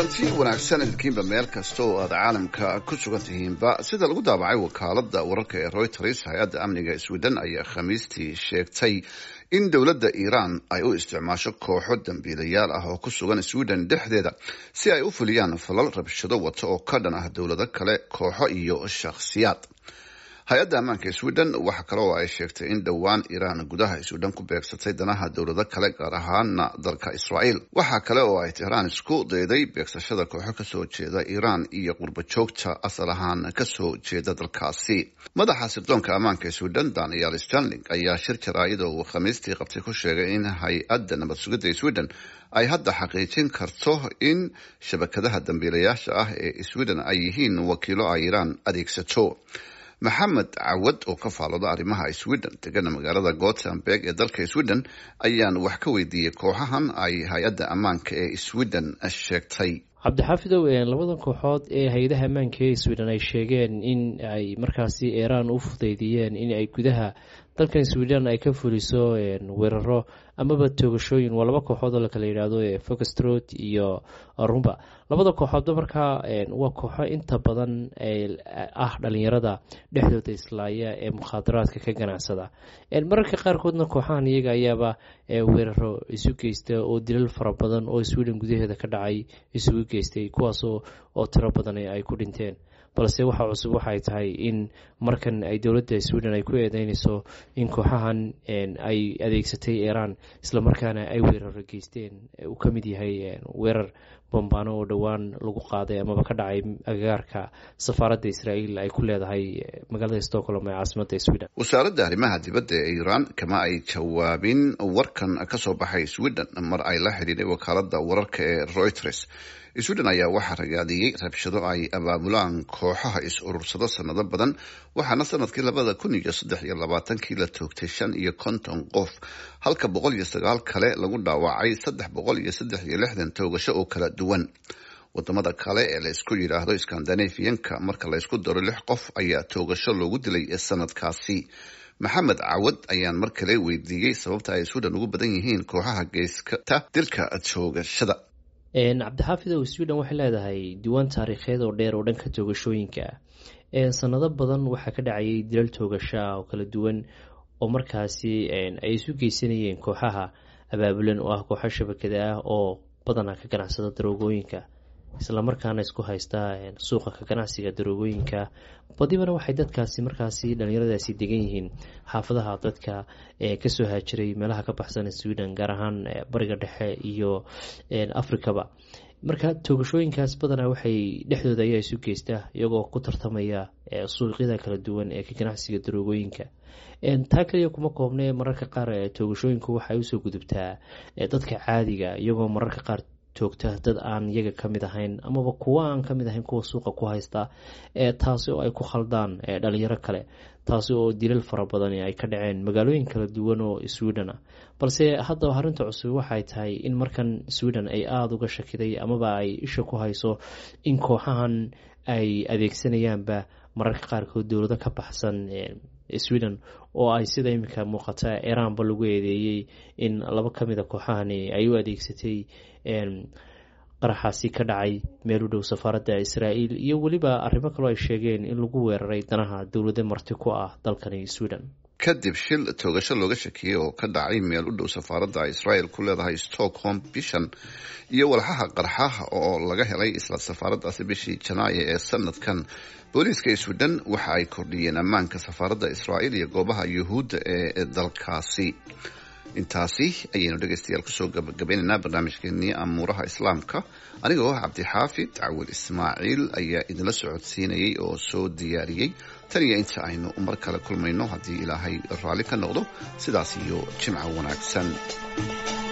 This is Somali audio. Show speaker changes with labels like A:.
A: kulanti wanaagsan idinkiinba meel kasta oo aad caalamka ku sugan tihiinba sida lagu daabacay wakaalada wararka ee reuters hay-adda amniga sweden ayaa khamiistii sheegtay in dowladda iiraan ay u isticmaasho kooxo dambiilayaal ah oo ku sugan sweden dhexdeeda si ay u fuliyaan falal rabshado wata oo ka dhan ah dowlado kale kooxo iyo shakhsiyaad hay-adda ammaanka sweden waxa kale oo ay sheegtay in dhowaan iiraan gudaha sweden ku beegsatay danaha dowlado kale gaar ahaana dalka israa'iil waxaa kale oo ay tehraan isku dayday beegsashada kooxo kasoo jeeda iiraan iyo qurba joogta asal ahaan kasoo jeeda dalkaasi madaxa sirdoonka ammaanka sweden daniel stanling ayaa shir jaraa'id oo uu khamiistii qabtay ku sheegay in hay-adda nabad sugidda sweden ay hadda xaqiijin karto in shabakadaha dambiilayaasha ah ee sweden ay yihiin wakiilo ay iiraan adeegsato maxamed cawad oo ka faalooda arrimaha sweden degana magaalada gothenburg ee dalka sweden ayaan wax ka weydiiyey kooxahan ay hay-adda ammaanka ee sweden sheegtay
B: cabdixaafidow labadan kooxood ee hay-adaha ammaanka ee sweden ay sheegeen in ay markaasi iiraan u fudeydiyeen in ay gudaha dalkan sweden ay ka fuliso weeraro amaba toogashooyin waa laba kooxood oo lakala yidhaahdo foxtrot iyo rumba labada kooxoodba markaa waa kooxo inta badan ah dhalinyarada dhexdooda islaaya ee mukhaadaraadka ka ganacsada mararka qaarkoodna kooxahan iyaga ayaaba weeraro isu geysta oo dilal fara badan oo sweden gudaheeda ka dhacay isugu geystay kuwaas oo tiro badan ay ku dhinteen balse waxa cusub waxay tahay in markan ay dowladda sweden ay ku eedeynayso in kooxahan ay adeegsatay iiraan islamarkaana ay weeraro geysteen uu ka mid yahay weerar bambaano oo dhowaan lagu qaaday amaba ka dhacay agagaarka safaaradda israa'iil ay ku leedahay magaalada stockholm ee caasimadda sweden
A: wasaaradda arrimaha dibadda ee iiraan kama ay jawaabin warkan kasoo baxay sweden mar ay la xidhiidhay wakaaladda wararka ee reuters sweden ayaa waxaa ragaadiyey rabshado ay abaabulaan kooxaha is-urursado sanado badan waxaana sanadkii labada kun iyo saddex iyo labaatankii la toogtay shan iyo konton qof halka boqol iyo sagaal kale lagu dhaawacay saddex boqol iyo saddex iyo lixdan toogasho oo kala duwan wadamada kale ee la isku yidhaahdo skandinafiyanka marka la ysku daro lix qof ayaa toogasho loogu dilay sanadkaasi maxamed cawad ayaan mar kale weydiiyey sababta ay sweden ugu badan yihiin kooxaha geyskata dilka toogashada
B: cabdixaafidow sweden waxay leedahay diiwaan taariikheed oo dheer oo dhanka toogashooyinka ah sanado badan waxaa ka dhacayay dilal toogasha oo kala duwan oo markaasi ay isu geysanayeen kooxaha abaabulan oo ah kooxo shabakada ah oo badanaa ka ganacsada daroogooyinka islamarkaana isku haysta suuqa ka ganacsiga daroogooyinka badibana waxay dadkaasi markaasi dhalinyaradaasi degan yihiin xaafadaha dadka kasoo haajiray meelaha ka baxsan sweden gaar ahaan bariga dhexe iyo africaba marka toogashooyinkaas badanaa waxay dhexdooda ayaa isu geysta iyagoo ku tartamaya suuqyada kala duwan ee ka ganacsiga daroogooyinka taa kaliya kuma koobne mararka qaar toogashooyinku waxay usoo gudubtaa dadka caadiga iyagoo mararka qaar toogta dad aan iyaga ka mid ahayn amaba kuwa aan ka mid ahayn kuwa suuqa ku haysta taasi oo ay ku khaldaan dhalinyaro kale taasi oo dilal fara badan ay ka dhaceen magaalooyin kala duwan oo sweden ah balse haddaba arrinta cusub waxay tahay in markan sweden ay aada uga shakiday amaba ay isha ku hayso in kooxahan ay adeegsanayaanba mararka qaarkood dowlado ka baxsan sweden oo ay sida iminka muuqata iiraanba lagu eedeeyey in laba ka mid a kooxahani ay u adeegsatay qaraxaasi ka dhacay meel u dhow safaaradda israa'iil iyo weliba arrimo kaloo ay sheegeen in lagu weeraray danaha dowlado marti ku ah dalkani sweden
A: kadib shil toogasho looga shakiyey oo ka dhacay meel u dhow safaaradda israel ku leedahay stockholm bishan iyo walxaha qarxaha oo laga helay isla safaaraddaasi bishii janaayo ee sanadkan booliiska sweden waxa ay kordhiyeen ammaanka safaaradda israa'iil iyo goobaha yuhuudda ee dalkaasi intaasi ayaynu dhegaystayaal kusoo gabagabaynaynaa barnaamijkeenii amuuraha islaamka anigoo ah cabdixaafid cawil ismaaciil ayaa idinla socodsiinayay oo soo diyaariyey tan iyo inta aynu mar kale kulmayno haddii ilaahay raalli ka noqdo sidaas iyo jimco wanaagsan